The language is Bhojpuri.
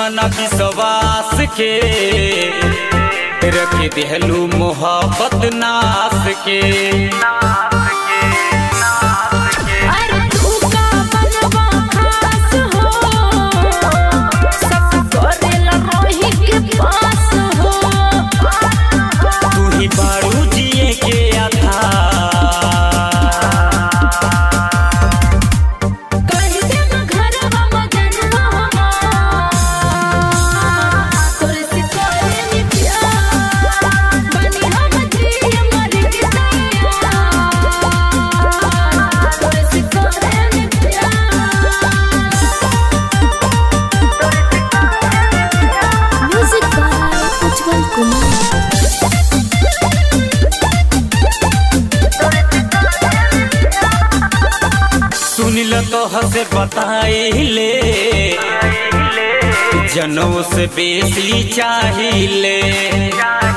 अपना विश्वास के रख दिहलू मोहब्बत नास के अरे तू का बनवा खास हो सब करेला रोही के पास हो तू ही बारू जिए के आधार कह दे ना घरवा मजनवा तोरे से करे नी प्यार बनी हम जिए मर के सैया तोरे से करे नी प्यार म्यूजिक बाय उज्जवल कुमार सुनिल तो हसे बताइले जनों से बेसी चाहिए